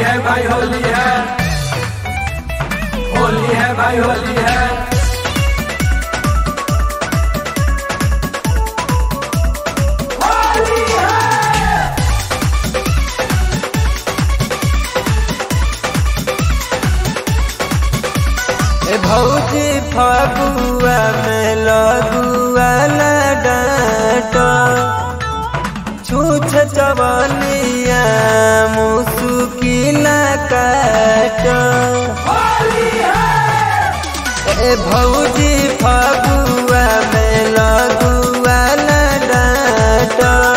है भाई होली है होली है भाई होली है ए भौजी फगुआ में लगुआ न डांट छूछ चवनिया मुसुकी न काट ए भौजी फगुआ में लगुआ न डांट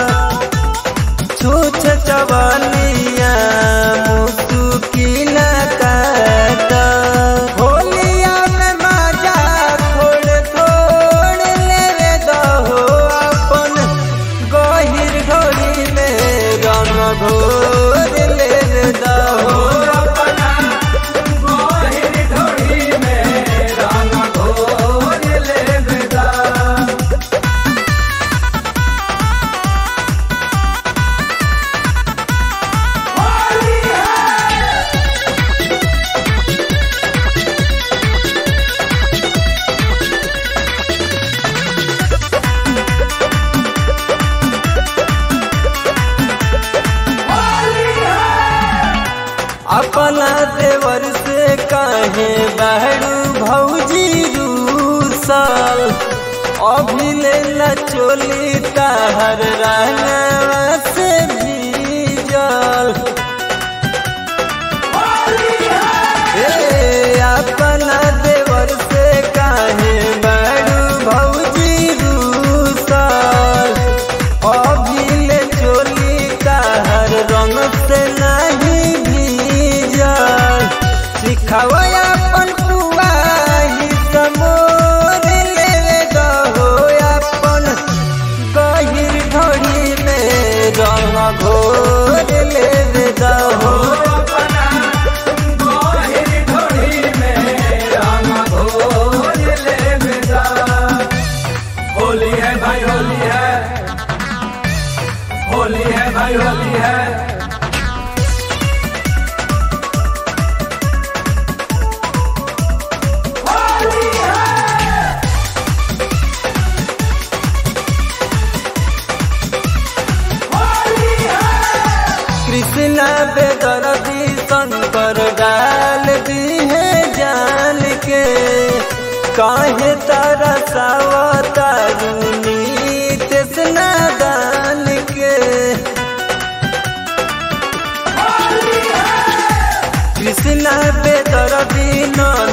छूछ चवनिया मुसुकी न काट होलिया में मजा थोड़ थोड़ लेवे दहो अपन गहिर घोड़ी में रंग घोर लेवे दहो अपना गोहिर ढोड़ी में रंग घोर ले बेदा अपना देवर से काहे बहरू भौजी रूसल अभी ले न चोली ताहर रंगवा से भीजल ए अपना देवर से काहे बहरू भौजी रूसल अभी ले चोली ताहर रंग से नहीं भीजल सिखावा अपन पुआही समोर लेवे दहो अपन गहिर ढोड़ी में रंग घोर लेवे दहो अपना गोहिर ढोड़ी में रंग घोर ले बेदा होली है भाई होली है होली है भाई होली है कृष्णा बेदरदी शंकर डाल दी है जान के काहे तारा सावतारुनी तेसना दान के कृष्णा बेदरदी नन